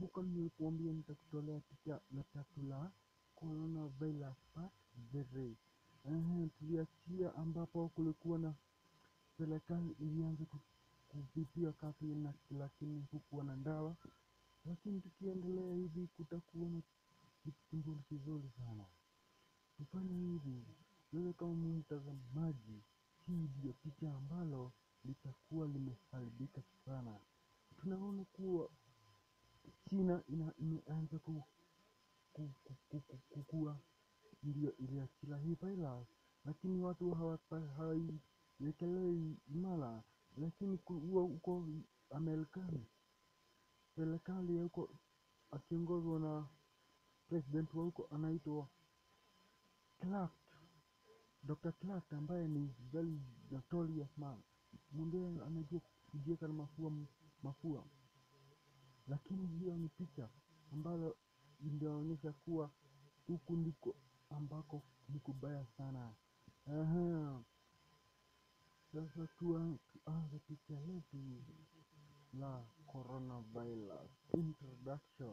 Kumbuka nilikuambia nitakutolea picha la tatu la coronavirus part 3. Ehe, tuliachia ambapo kulikuwa na serikali ilianza ku- kupitia kazi na lakini hukuwa na dawa, lakini tukiendelea hivi kutakuwa na kitu kizuri kizuri sana. Tufanye hivi, wewe kama mtazamaji, hii ndio picha ambalo litakuwa limeharibika sana. Tunaona kuwa China ina, imeanza ku, ku, ku, ku, ku, kukua ndio iliachila hii virus, lakini watu hawapa- hawaiwekelei imara, lakini kuwa huko Amerikani serikali ya huko akiongozwa na president wa huko anaitwa Clark, Dr. Clark ambaye ni very notorious man, mwingine anajua kujieka na mafua mafua lakini hiyo ni picha ambalo inaonyesha kuwa huku ndiko ambako ni kubaya sana. Aha. Sasa tuan- tuanze picha letu la coronavirus introduction.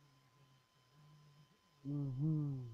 Mhm.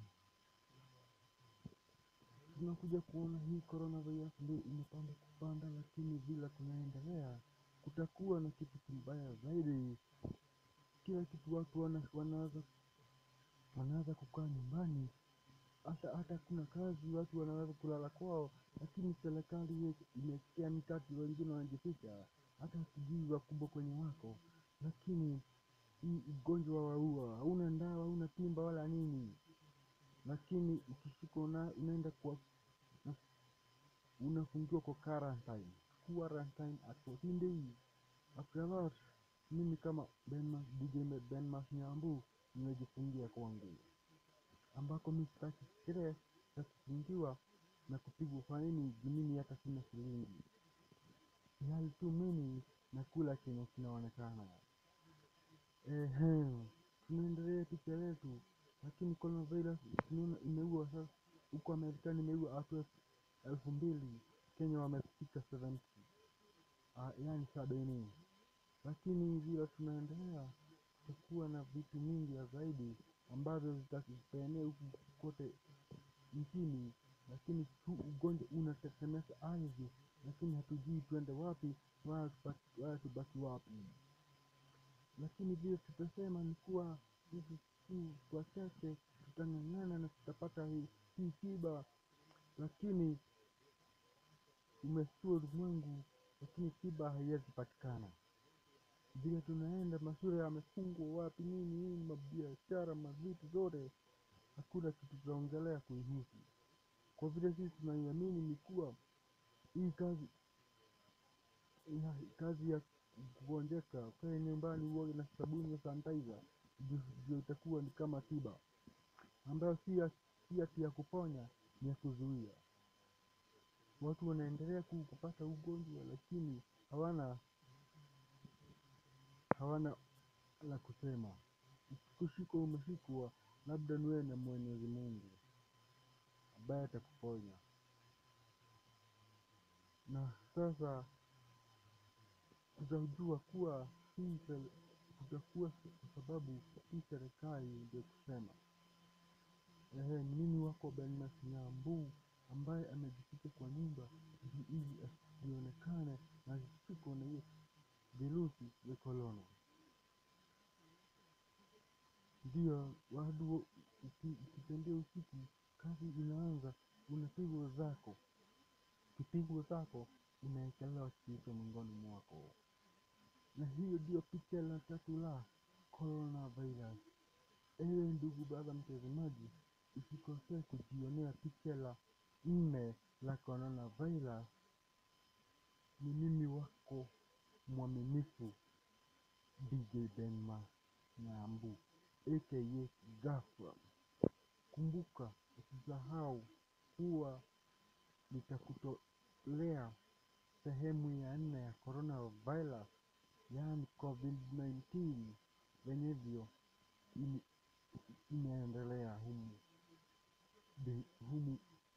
Tunakuja kuona hii coronavirus ndio imepanda kupanda, lakini vile tunaendelea kutakuwa na kitu kibaya zaidi. Kila kitu watu wana, wanaanza wanaanza kukaa nyumbani, hata hata kuna kazi watu wanaweza kulala kwao, lakini serikali ime- imesikia mikati, wengine wanajificha, hata sijui wakubwa kwenye wako, lakini hii ugonjwa waua, hauna ndawa, hauna timba wala nini, lakini ukishikwa una, unaenda kwa na- unafungiwa kwa quarantine, quarantine at 14 days. After that, mimi kama Benmas, DJ Benmas Nyambu nimejifungia kwangu ambako mi sitaki stress ya kufungiwa na kupigwa faini juu mimi hata sina shilingi, ihali tu mimi nakula chenye kinaonekana. Ehe, tunaendelea picha letu, lakini coronavirus tunaona imeua sasa, huko Marekani imeua watu elfu elfu mbili, Kenya wamefika 70, ah, yani sabini, lakini vile tunaendelea kutakuwa na vitu mingi ya zaidi ambavyo zitaenea huku kote nchini, lakini huu ugonjwa unatetemesha ardhi, lakini hatujui tuende wapi wala tubaki, wala tubaki wapi. Lakini vile tutasema ni kuwa sisi tu wachache tutang'ang'ana na tutapata hii, hii tiba, lakini umeshtua ulimwengu, lakini tiba haiwezi patikana. Vile tunaenda mashule yamefungwa, wapi nini nini, mabiashara, mavitu zote, hakuna kitu tutaongelea kuihusu. Kwa vile sisi tunaiamini ni kuwa hii kazi ya, kazi ya kugonjeka, ukae nyumbani uoge na sabuni ya sanitizer, ndio ndio itakuwa ni kama tiba ambayo si ya si ati ya kuponya, ni ya kuzuia. Watu wanaendelea ku- kupata ugonjwa, lakini hawana hawana la kusema. Ukishikwa umeshikwa, labda ni wewe na Mwenyezi Mungu ambaye atakuponya. Na sasa tutajua kuwa hii sel- kutakuwa kwa sababu hii serikali ndio kusema ehe, ni mimi wako Benmas Nyambu ambaye amejificha kwa nyumba ili ili asionekane na asishikwe na hiyo virusi vya korona. Ndio wadu uki- ukitembea usiku, kazi inaanza, unapigwa zako, kipigwa zako unaekelewa kichwa mgongoni mwako. Na hiyo ndio picha la tatu la coronavirus. Ewe ndugu baba mtazamaji, usikosee kujionea picha la nne la coronavirus. Ni mimi wako mwaminifu DJ Benma Nyambu aka Gafra. Kumbuka, usisahau kuwa nitakutolea sehemu ya nne ya coronavirus, yaani COVID-19 venyevyo ime- imeendelea humu de- humu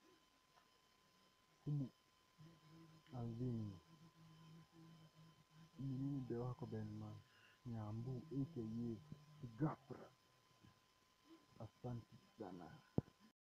humu ardhini. Ni mimi ndio wako Benma Nyambu aka ghafla. Asante sana.